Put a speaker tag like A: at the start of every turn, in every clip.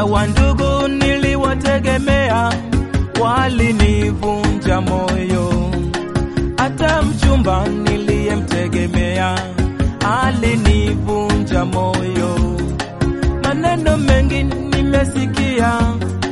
A: wandugu niliwategemea walinivunja moyo, hata mchumba niliyemtegemea alinivunja moyo. Maneno mengi nimesikia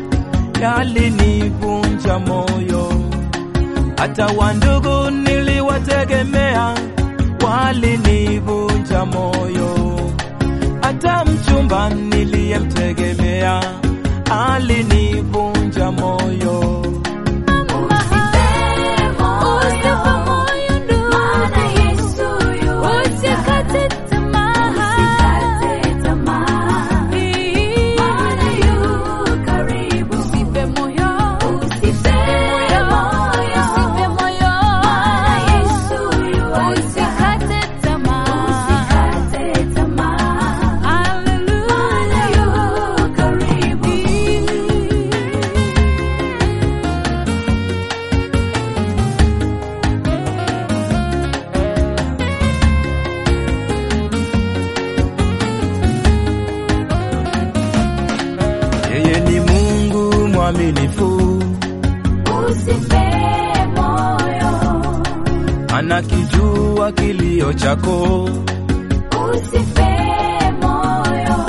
A: yalinivunja moyo, hata wandugu niliwategemea walinivunja moyo, hata mchumba niliyemtegemea alinivunja moyo.
B: Usife moyo ndugu,
C: Maana Yesu yu
B: usikate tamaa.
C: Usikate tamaa, maana yu karibu.
B: Usife moyo,
C: Usife moyo,
B: usife moyo.
C: maana Yesu yu
B: Usikate tamaa.
C: Usikate tamaa, maana
B: Hallelujah.
C: yu karibu.
A: Yeye ni Mungu mwaminifu,
C: Usife moyo,
A: anakijua kilio chako,
C: usife moyo,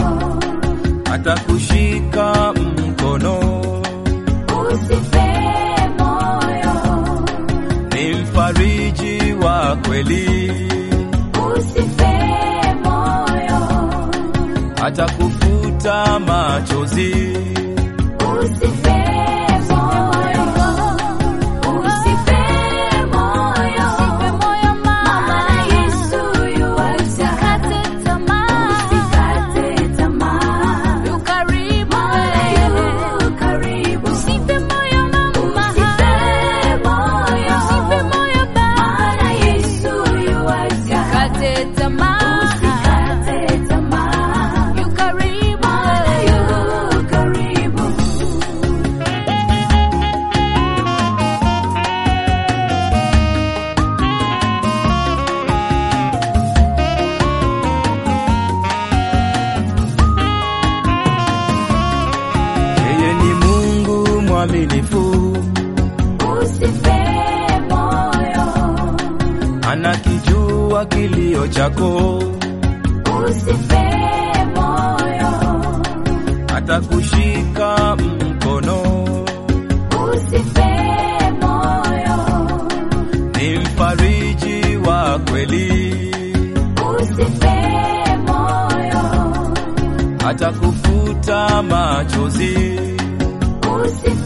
A: atakushika mkono,
C: usife moyo,
A: ni mfariji wa kweli,
C: usife moyo,
A: atakufuta machozi,
C: usife moyo, usife moyo,
B: Usife moyo mama.
C: maana Yesu yu
B: Usikate tamaa.
C: Usikate tamaa,
B: Yu karibu
C: maana
B: wewe.
C: yu karibu.
B: Usife moyo mama.
C: Usife moyo,
B: Usife moyo baba.
C: maana Yesu yu
B: Usikate tamaa.
C: Usikate tamaa,
B: Yu karibu
C: maana
B: wewe.
C: yu karibu.
A: yeye ni Mungu mwaminifu,
C: Usife moyo,
A: anakijua kilio chako,
C: usife moyo,
A: atakushika mkono,
C: usife moyo,
A: ni mfariji wa kweli,
C: usife moyo,
A: atakufuta machozi,
C: usife